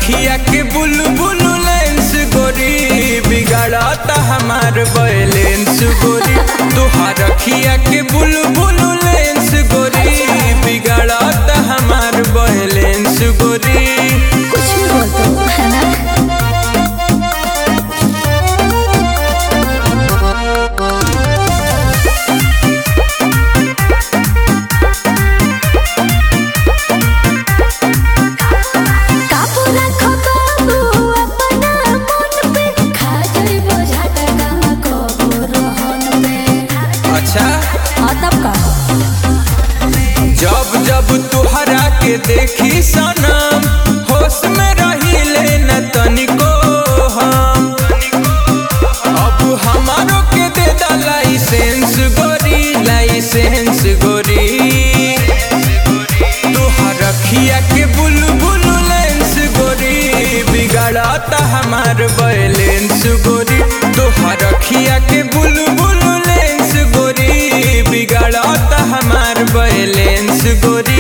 रखिया के बुलबुल लेंस गोरी बिगाड़ता हमार बैलेंस गोरी तोहार रखिया के बुलबुल लेंस गोरी बिगाड़ता हमार बैलेंस गोरी कुछ भी बोल दो है ना काबू रखो बाबू अपना मन पे खा जाइबो झटका कबो रोहन पे अच्छा हाँ तब का जब जब तुहरा के देखी सनम होश में रही न तनिको हम अब हमारो के दे दा लाइसेंस गोरी लाइसेंस गोरी तुहर रखिया के बुलबुल लेंस गोरी बिगाड़ता हमार बैलेंस गोरी तुहर रखिया के बुलबुल लेंस गोरी बिगाड़ता हमार बैलेंस गोरी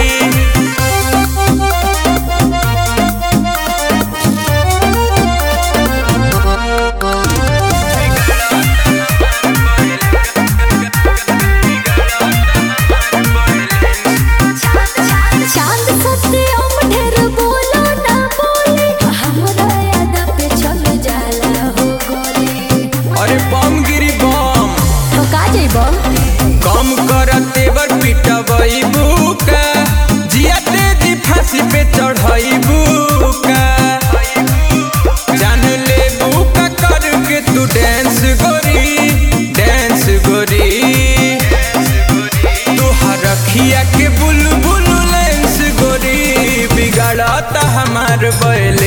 चांद सस्ते हम ढेर बोलो ना बोले हमरा याद पे चल जाला हो गोले अरे बम गिरी बम तो का जइबो कम कर तेवर पिटबई बुका जिया तेजी फांसी पे चढ़ई बुका जान ले बुका करके तू डांस गोरी डांस गोरी तुहार रखिया के बुलबुल लेंस गोरी बिगाड़ता हमार बैले